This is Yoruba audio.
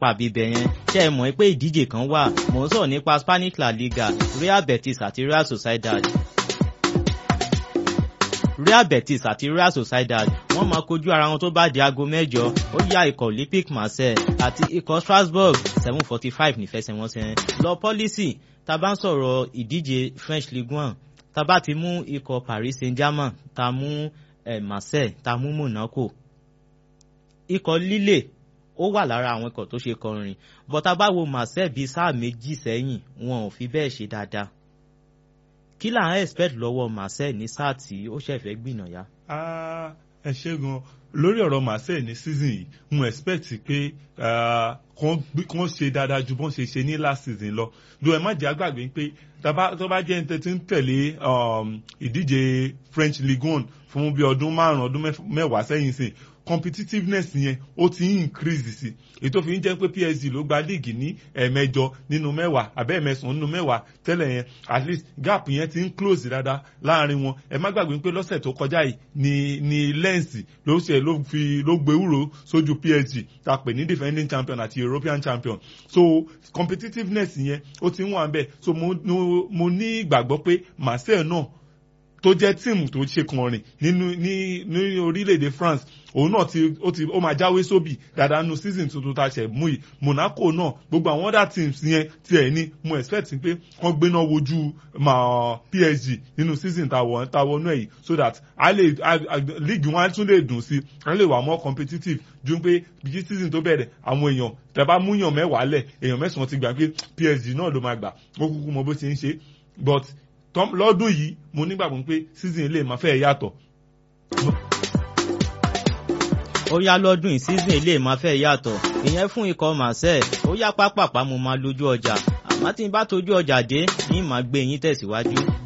lápá bíbẹ̀ yẹn ṣé ẹ mọ̀ pé ìdíje kan wà mò ń sọ̀rọ̀ nípa Spanish La Liga Real Betis àti Real Sociedad Real Betis àti Real Sociedad wọ́n máa kojú ara wọn tó bá di aago mẹ́jọ ó yá ikọ̀ Olympique Marseille àti ikọ̀ Strasbourg seven forty five nífẹsẹ̀wọnsẹ̀ lọ pọ́lísì tá a bá ń sọ̀rọ̀ ìdíje French Ligue one tá a bá ti mú ikọ̀ Paris Saint-Germain tá a mú eh, Marseille tá a mú Monaco ikọ̀ Lille ó wà lára àwọn ikọ̀ tó ṣe kọrin bọ́tà bá wo Marseille bíi sáà méjì sẹ́yìn wọn ò fi bẹ́ẹ̀ ṣe dáadáa kí là ń expect lọ́wọ́ Marseille ní sáà tí ó ṣẹ̀fẹ̀ gbìnàyà. ẹ ṣe gan lórí ọ̀rọ̀ Marseille ní season yìí mo expect pé kàn ṣe dáadáa ju bọ́n ṣe ṣe ní last season lọ do ẹ má jẹ́ àgbàgbé pé tó bá jẹ́ ẹni tí ń tẹ̀lé ìdíje French Ligue one fún bí ọdún márùn-ún ọdún mẹ́wàá sẹ́yìn sìn competitiveness yẹn ó ti ń increase sí ètò fi ń jẹ́ pé PSG ló gba league ní ẹ̀ẹ̀mẹjọ nínú mẹ́wàá àbẹ́ ẹ̀mẹsàn-án nínú mẹ́wàá tẹ́lẹ̀ yẹn at least gap yẹn ti ń close dáadáa láàrin wọn ẹ má gbàgbé pé lọ́sẹ̀ tó kọjá yìí ni ni Lens ló ṣe ló fi ló gbé wúro sójú PSG ta pè ní defending champion àti European champion so competitiveness yẹn ó ti ń wà bẹ́ẹ̀ so mo mo ní ìgbàgbọ́ pé Marseille náà tó jẹ́ tíìmù tó ṣe kànrìn nínú ní ní orílẹ̀-èdè France òun náà ti ó ti ó máa jáwé sóbì dáadáa nu season tuntun tá a ṣẹ̀ mú yìí Monaco náà gbogbo àwọn other teams yẹn tiẹ̀ ní mo expect pé wọ́n gbéná wojú PSG nínú season tá a wọnú ẹ̀ yìí so that a lè league wọn tún lè dùn sí a lè wà more competitive ju pé bí season tó bẹ̀rẹ̀ àwọn èèyàn tẹ́ bá múyàn mẹ́wàá lẹ̀ èèyàn mẹ́sàn-án ti gbà pé PSG náà ló máa gbà ó kúkú mọ bó ṣe ń ṣe but lọ́dún yìí mo nígbàgbọ́ pé season ilé máa fẹ́ yàtọ̀. ó yá lọ́dún yìí season ilé máa fẹ́ yàtọ̀ ìyẹn fún ikọ̀ Marseille ó yá pápápá mo máa lójú ọjà àmọ́ tí n bá tójú ọjà dé ní màá gbé yín tẹ̀síwájú.